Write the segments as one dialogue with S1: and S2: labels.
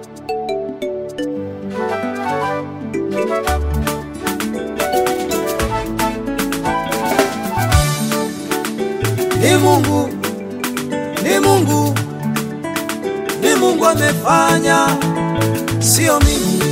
S1: Ni Mungu, ni Mungu, ni Mungu amefanya, sio mimi.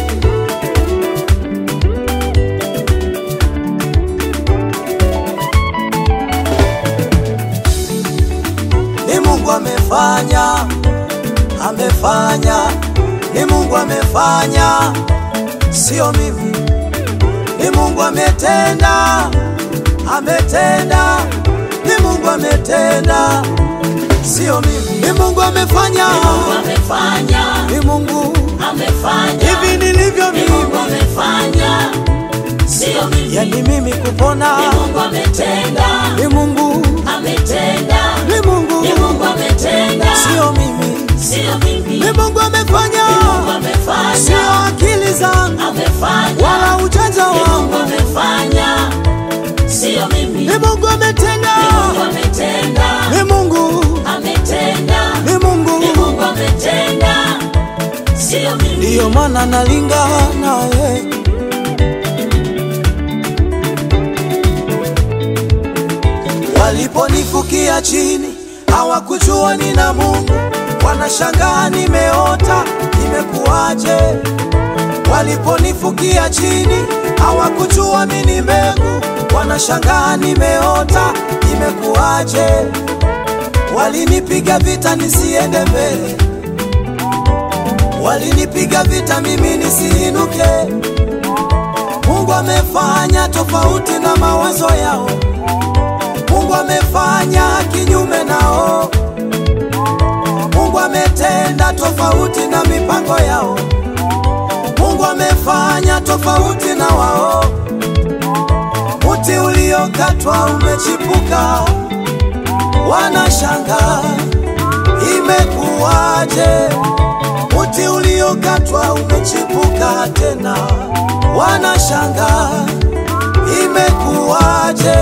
S1: Ni Mungu amefanya, amefanya, ni Mungu amefanya, sio mimi. Ni Mungu ametenda, ametenda, ni Mungu ametenda, sio mimi. Ni Mungu amefanya,
S2: amefanya
S1: ni Mungu
S2: amefanya
S1: hivi nilivyo
S2: Ni Mungu
S1: mimi,
S2: amefanya sio mimi
S1: yani mimi kupona,
S2: Ni Mungu ametenda
S1: ni Mungu,
S2: ametenda
S1: ni Mungu,
S2: Ni Mungu ametenda
S1: sio mimi.
S2: sio mimi
S1: Ni Mungu amefanya,
S2: Mungu amefanya
S1: sio akili zangu
S2: amefanya
S1: wala ujanja
S2: Ni Mungu
S1: wangu.
S2: amefanya sio mimi
S1: Ni Mungu ametenda,
S2: Ni Mungu ametenda
S1: ni Mungu,
S2: ametenda
S1: ni
S2: Ni
S1: Mungu,
S2: Mungu ametenda sio mimi
S1: ndiyo maana nalingana naye. Waliponifukia chini hawakujua nina Mungu, wanashangaa nimeota, imekuwaje? Waliponifukia chini hawakujua mimi ni mbegu, wanashangaa nimeota, imekuwaje? Walinipiga vita nisiende mbele, walinipiga vita mimi nisiinuke. Mungu amefanya tofauti na mawazo yao, Mungu amefanya kinyume nao, Mungu ametenda tofauti na mipango yao, Mungu amefanya tofauti na wao. Mti uliokatwa umechipuka, wanashangaa imekuwaje? Mti uliokatwa umechipuka tena, wanashangaa imekuwaje?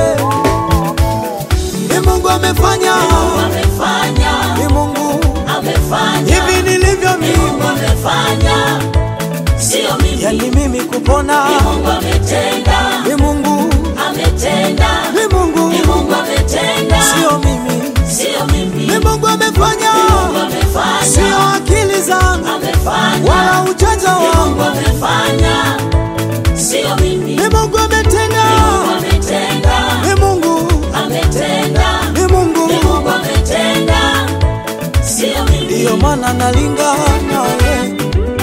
S1: Ni Mungu amefanya,
S2: amefanya
S1: ni Mungu
S2: amefanya
S1: hivi nilivyo
S2: Ni Mungu
S1: mimi,
S2: amefanya sio mimi
S1: yani mimi kupona,
S2: Ni Mungu ametenda
S1: ni Mungu,
S2: ametenda
S1: ni Mungu,
S2: Ni Mungu ametenda
S1: sio mimi,
S2: sio mimi
S1: ni Mungu amefanya,
S2: Mungu amefanya
S1: sio akili zangu
S2: amefanya
S1: wala ujanja
S2: Ni Mungu
S1: wangu,
S2: amefanya sio mimi
S1: ni Mungu ametenda,
S2: Mungu ametenda
S1: ni Mungu,
S2: ametenda
S1: ni Mungu,
S2: Ni Mungu ametenda sio mimi
S1: ndiyo maana nalingana naye.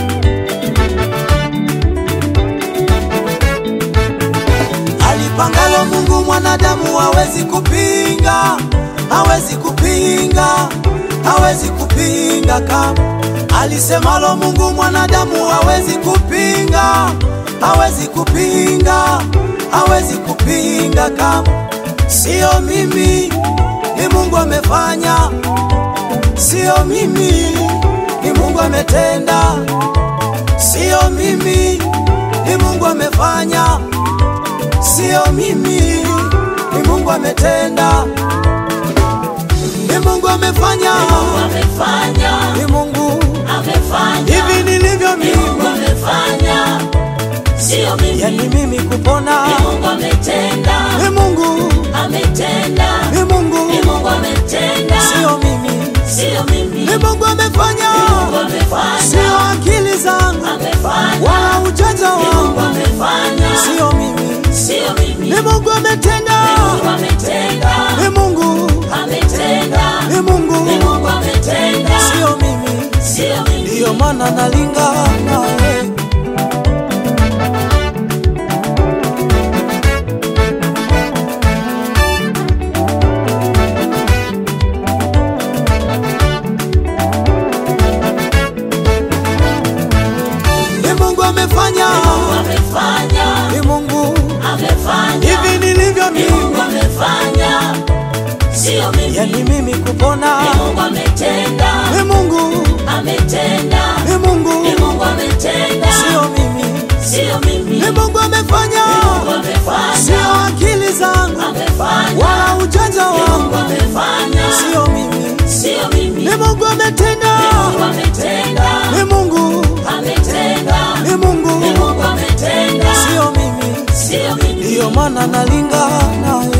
S1: Alipangalo Mungu mwanadamu hawezi kupinga, hawezi kupinga, hawezi kupinga kama alisemalo Mungu mwanadamu hawezi kupinga, hawezi kupinga, hawezi kupinga kama sio mimi, ni Mungu amefanya, sio mimi, ni Mungu ametenda, sio mimi, ni Mungu amefanya sio mimi, ni Mungu ametenda, ni Mungu amefanya,
S2: amefanya
S1: ni Mungu
S2: amefanya
S1: hivi nilivyo
S2: Ni Mungu
S1: mimi,
S2: amefanya sio mimi
S1: yani mimi kupona,
S2: Ni Mungu ametenda
S1: ni Mungu,
S2: ametenda
S1: ni Mungu,
S2: Ni Mungu ametenda
S1: sio mimi,
S2: sio mimi
S1: ni Mungu amefanya,
S2: Mungu amefanya
S1: sio akili zangu
S2: amefanya
S1: wala ujanja
S2: Ni Mungu
S1: wangu,
S2: amefanya
S1: sio mimi,
S2: sio mimi
S1: ni Mungu ametenda,
S2: Mungu ametenda
S1: ni Mungu,
S2: ametenda
S1: ni
S2: Ni
S1: Mungu,
S2: Mungu ametenda
S1: sio mimi,
S2: sio mimi
S1: ndiyo maana nalingana naye. Ni Mungu amefanya,
S2: amefanya
S1: ni Mungu
S2: amefanya
S1: hivi nilivyo
S2: Ni Mungu
S1: mimi,
S2: amefanya sio mimi
S1: yani mimi kupona,
S2: Ni Mungu ametenda
S1: ni Mungu,
S2: ametenda
S1: ni Mungu,
S2: Ni Mungu ametenda
S1: sio mimi,
S2: sio mimi
S1: ni Mungu amefanya,
S2: Mungu amefanya
S1: sio akili zangu
S2: amefanya
S1: wala ujanja
S2: Mungu
S1: wangu,
S2: amefanya
S1: sio mimi,
S2: sio mimi
S1: ni Mungu ametenda,
S2: Mungu ametenda
S1: ni Mungu, ndiyo maana nalinga naye